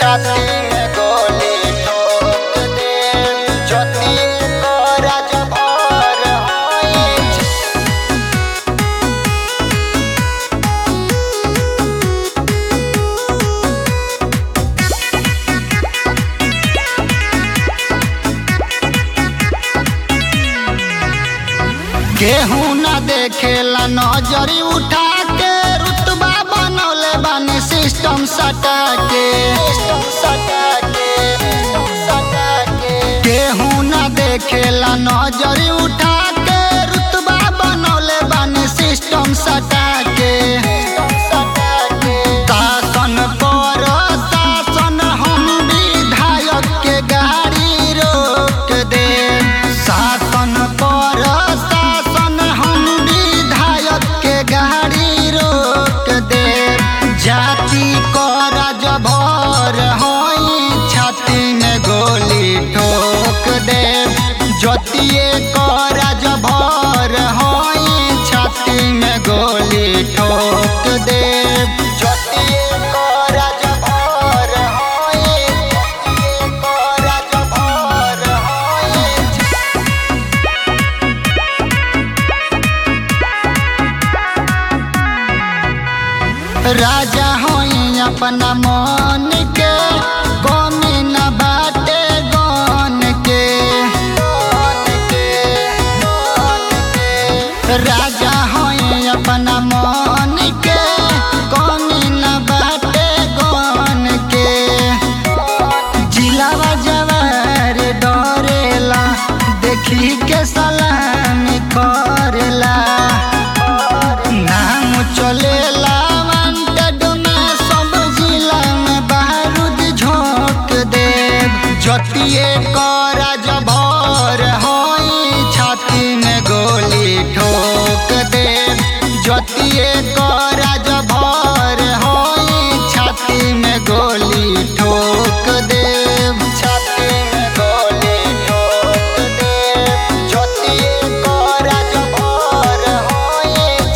छाती में गोली ठोक दे ज्योति को राज भर होई केहू न देखेला नजरी उठा के रुतबा बनौले बानी सिस्टम सटा के केहू न देखेला नजरी उठा के रुतबा बनौले बानी सिस्टम सटा के शासन पर शासन हम विधायक के गाड़ी रोक दे शासन पर शासन हम विधायक के गाड़ी रोक दे जाति को राजभर होई छाती में गोली ठोक दे ज्योतिए को राजभर होई छाती में गोली ठोक दे ज्योतिए को राजभर होई ज्योतिए को राजभर होई राजा होई अपना मन के कमी न बाटे गन के राजा होई अपना मन के कमी न बाटे गन के जिलावा जवार डरेला देखी के सलामी करेला नाम चलेला वांटेड में सब जिला में बारूद झोंक देव जतिए को राजभर होई छाती में गोली ठोक देव जतिए को राजभर होई छाती में गोली ठोक देव छाती में गोली ठोक देव जतिए को राजभर होई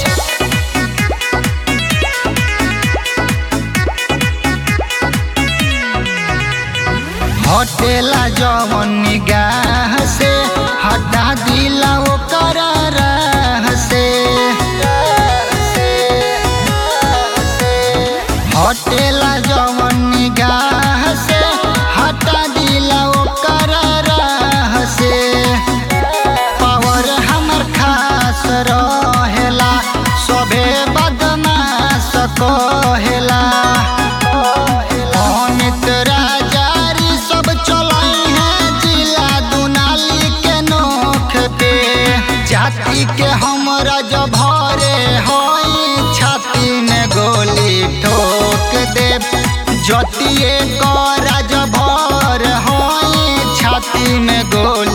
हटेला जवन निगाह से हटा दिला ओकर राह से हटेला जवन निगाह से हटा दिला ओकर राह से पावर हमर खास रहेला सभे बदमाश कहेला अमित राजारी सब चलाई है जिला दुनाली के नोख पे जाति के हमरा जभरे होई छाती में गोली ठोक दे जतिए को राजभर होई छाती में गोली